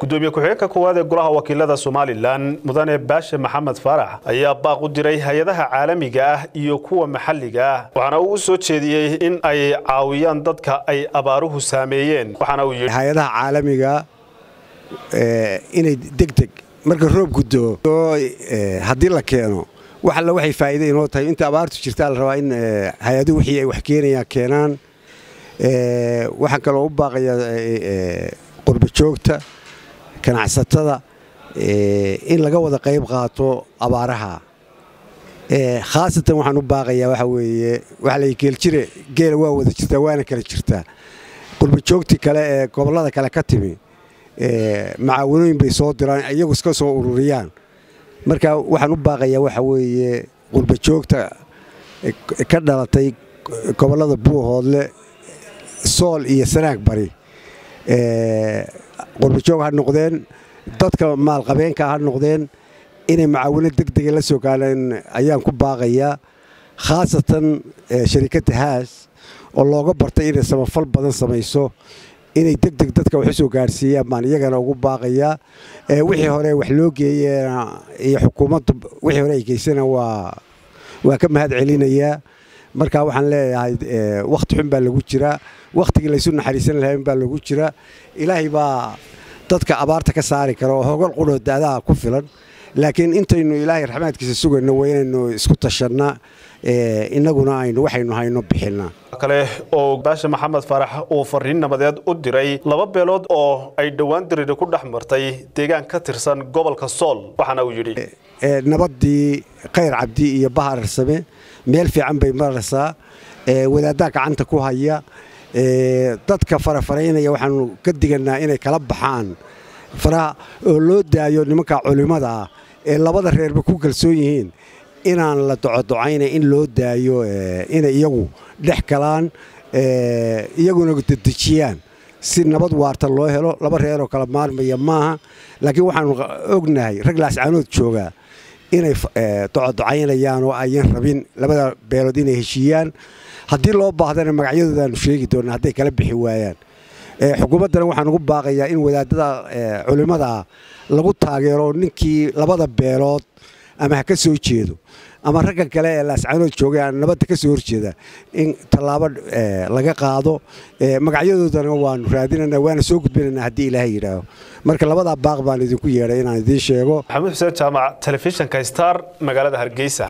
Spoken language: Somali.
gudoomiye ku-xigeenka koowaad ee golaha wakiilada somalilan mudane baashe maxamed faarax ayaa baaq u diray hay-adaha caalamiga ah iyo kuwa maxalliga ah waxaana uu u soo jeediyey in ay caawiyaan dadka ay abaaruhu saameeyeen waxaana uu yidhi hay-adaha caalamiga inay degdeg marka roob gudoo haddii la keeno wax alla waxay faa'iida inoo tahay inta abaartu jirtaa la rabaa in hay-aduhu wixii ay wax keenayaan keenaan waxaan kaloo u baaqayaa qurba joogta ganacsatada in laga wada qayb qaato abaaraha khaasatan waxaan u baaqayaa waxa weeye waxa la geeljire geela waa wada jirtaa waana kala jirtaa qurba joogtii kale ee gobollada kale ka timi macaawanooyin bay soo diraan iyagu iska soo ururiyaan marka waxaan u baaqayaa waxa weeye qurba joogta ka dhalatay gobollada buuhoodle sool iyo sanaag bari qurbajoog ha noqdeen dadka maalqabeenka ha noqdeen inay macaawino degdega la soo gaadhaan ayaan ku baaqayaa khaasatan sharikadda haas oo looga bartay inay samafal badan samayso inay degdeg dadka wax u soo gaadhsiiyaan baan iyagana ugu baaqayaa wixii hore wax loo geeyena iyo xukuumaddu wixii hore ay geysana waa waa ka mahad celinayaa marka waxaan leeyahay wakhti xun baa lagu jiraa wakhtigii laysu naxariisan lahayn baa lagu jiraa ilaahay baa dadka abaarta ka saari kara oo hogol qudhoo daadaha ku filan laakiin intaynu ilaahay raxmaadkiisa sugayno waa inaynu isku tashannaa innaguna aynu waxaynu hayno bixinaa kale oo baashe maxamed faarax uu fariin nabadeed u diray laba beelood oo ay dhowaan diriri ku dhex martay deegaan ka tirsan gobolka sool waxaana uu yidhi nabaddii khayr cabdi iyo bahar arsame meel fiican bay maraysaa wadaaddaa gacanta ku haya dadka farafaraynaya waxaanu ka diganaa inay kala baxaan faraha oo loo daayo nimanka culimmada ah ee labada reerba ku kalsoon yihiin inaan la docodocayna in loo daayo inay iyagu dhex galaan iyaguna dedejiyaan si nabad waarta loo helo laba reeroo kala maarmaya maaha laakiin waxaanu ognahay rag laascaanood joogaa inay docodocaynayaan oo ayan rabin labada beelood inay heshiiyaan haddii loo baahdana magacyadoodaanu sheegi doona hadday kala bixi waayaan xukuumaddana waxaan ugu baaqayaa in wadaadada culimmadaa lagu taageero ninkii labada beelood ama ha ka soo jeedo ama ragga kale ee laascaanood joogay aan nabadda ka soo horjeeda in tallaabo laga qaado magacyadoodana waanu raadinana waana soo gudbinana haddii ilaahay yidhaaho marka labadaa baaq baan idinku yeedhay inaan idiin sheego maxamuud xuseen jaamac telefishinka star magaalada hargeysa